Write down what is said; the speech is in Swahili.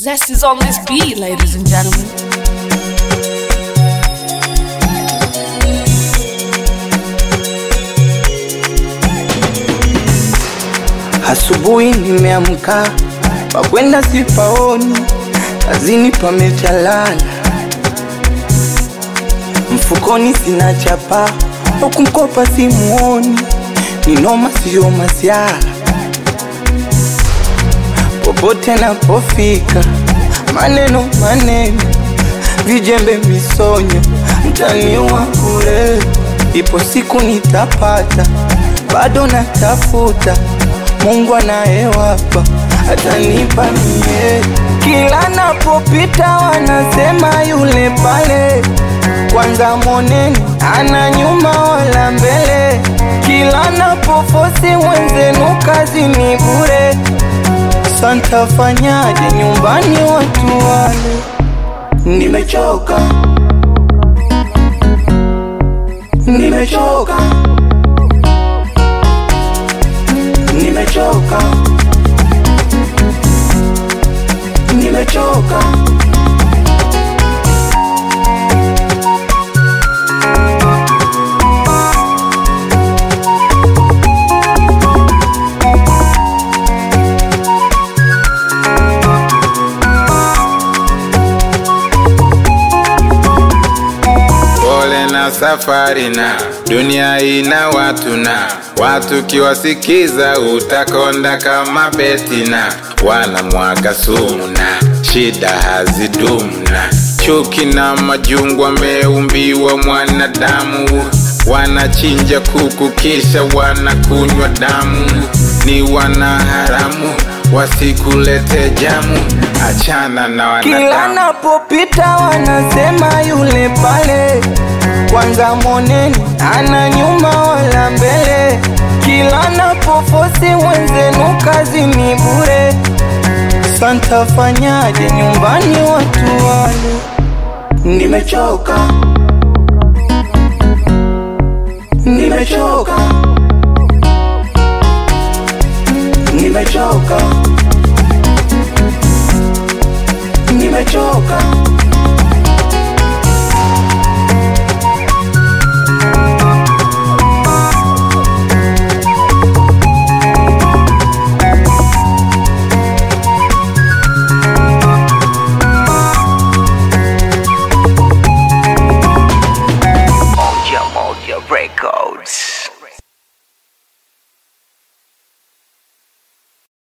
Zest is on this beat, ladies and gentlemen. Asubuhi nimeamka, pakwenda sipaoni, kazini pamechalala, mfukoni sina chapa, huku mkopa simuoni, ninoma siyo masiara, popote napofika, maneno maneno, vijembe misonyo, mtani wa kure, ipo siku nitapata, bado natafuta Mungu anayewapa atanipa mie. Kila napopita wanasema yule pale, kwanza moneni ana nyuma wala mbele. Kila napofosi wenzenu kazi ni bure, santa fanyaje nyumbani watu wale? Nimechoka, nimechoka nimechoka, nimechoka. Pole na safari na dunia ina watu na watu kiwasikiza utakonda kama betina, wanamwaga sumu na shida hazidumu na chuki na majungu wameumbiwa mwanadamu, wanachinja kuku kisha wanakunywa damu, ni wanaharamu wasikulete jamu, achana na Kila wanadamu. napopita wanasema yule pale, kwanza moneni ana nyuma wala mbele. Kila napofosi wenzenu kazi ni bure, santa fanyaje nyumbani watu wale? Nimechoka, nimechoka, nimechoka.